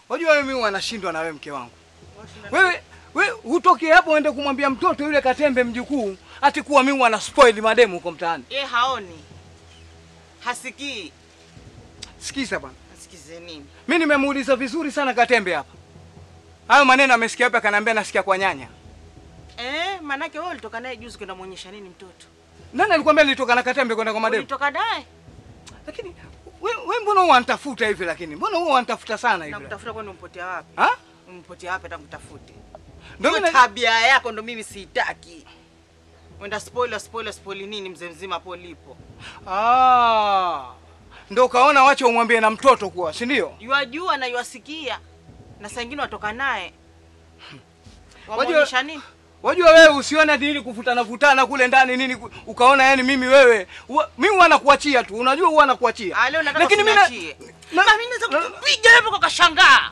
Wajua wewe mimi wanashindwa na wewe mke wangu. Wewe wewe hutoki hapo uende kumwambia mtoto yule Katembe mjukuu ati kuwa mimi wana spoil mademu huko mtaani. Ye haoni, hasikii. Sikiza bwana. Asikize nini? Mimi nimemuuliza vizuri sana Katembe hapa. Hayo maneno amesikia hapa akaniambia nasikia kwa nyanya. Eh, manake wewe ulitoka naye juzi kwenda muonyesha nini mtoto? Nani alikwambia nilitoka na Katembe kwenda kwa mademu? Ulitoka naye? Lakini wewe we mbona huwa wanitafuta hivi lakini? Mbona huwa wanitafuta sana hivi? Nakutafuta kwani umpotea wapi? Ha? Umpotea wapi hata kutafute? Ndio Hiyo mimi na- tabia yako ndo mimi siitaki. Wenda spoiler spoiler spoiler nini mzee mzima hapo ulipo. Ah. Ndio kaona wacha umwambie na mtoto kuwa, si ndio? Yuajua na yuasikia. Na saa ingine watoka naye. Wajua- Wamuonyesha nini? Wajua wewe usione ati ili kuvutana vutana kule ndani nini ku- ukaona yani mimi wewe wa, mimi huwa nakuachia tu. Unajua huwa nakuachia. Ah, leo nataka Lakini mimi na- usiniachie. na- Mama mimi naweza kukupiga hapo kwa kashangaa.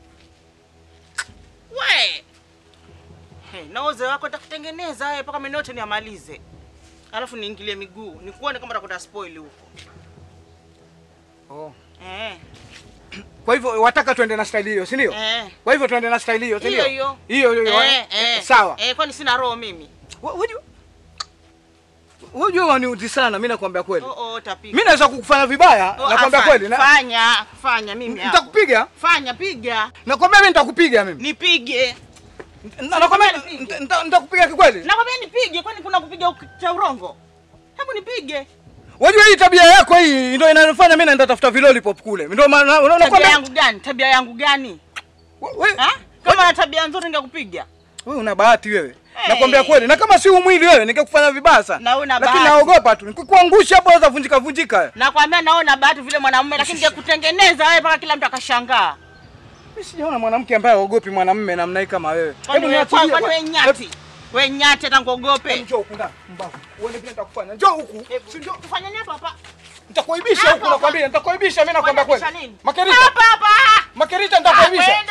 We. Hey, na uzee wako nitakutengeneza wewe mpaka mimi yote niamalize. Alafu niingilie miguu, nikuone kama utakwenda spoil huko. Oh. Eh. Kwa hivyo wataka tuende na style hiyo, si ndio? Eh. Kwa hivyo tuende na style hiyo, si Hiyo ndio? hiyo. Hiyo hiyo. Eh, eh. Sawa. Eh, kwani sina roho mimi? Wa- Wajua Wajua waniudhi sana, mimi nakwambia kweli. Oh oh, tapika. Mimi naweza kukufanya vibaya, Oh, nakwambia afa- kweli. Na, Fanya, fanya mimi hapo. nitakupiga. Fanya, piga. Nakwambia mimi nitakupiga mimi. Nipige. Na- Nakwambia nipige. nita- nita- nitakupiga kikweli. Nakwambia nipige, kwani kuna kupiga uk- cha urongo? Hebu nipige. Wajua hii tabia yako hii ndio inanifanya mimi naenda tafuta vilolipop kule. Ndio maana na- Tabia nakwambia yangu gani? Tabia yangu gani? wewe Ha? Kama na tabia nzuri ningekupiga. wewe una bahati wewe. Hey. Nakwambia kweli. Na kama si umwili wewe ningekufanya vibaya sana. Na una Lakini bahati. naogopa tu. Nikikuangusha hapo unaweza vunjika vunjika. Nakwambia naona bahati vile mwanamume lakini ningekutengeneza wewe mpaka kila mtu akashangaa. Mimi sijaona mwanamke ambaye haogopi mwanamume namna hii kama wewe. Kwani wewe niachilie kwani wewe bwana. nyati? Wewe nyati hata Hebu ngogope. njoo huku ndani, mbavu. Uone vile nitakufanya. Njoo huku. Si njoo. Tufanye nini hapa hapa? Nitakuaibisha Hapa, huku hapa. nakwambia, nitakuaibisha mimi nakwambia kweli. Kuaibisha nini? Makerita. Hapa hapa. Makerita nitakuaibisha. Kwenda.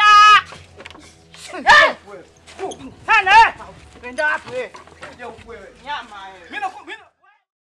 Eh! Sana eh. Kwenda wapi wewe? Kuja huku wewe. Nyama wewe. Mimi naku-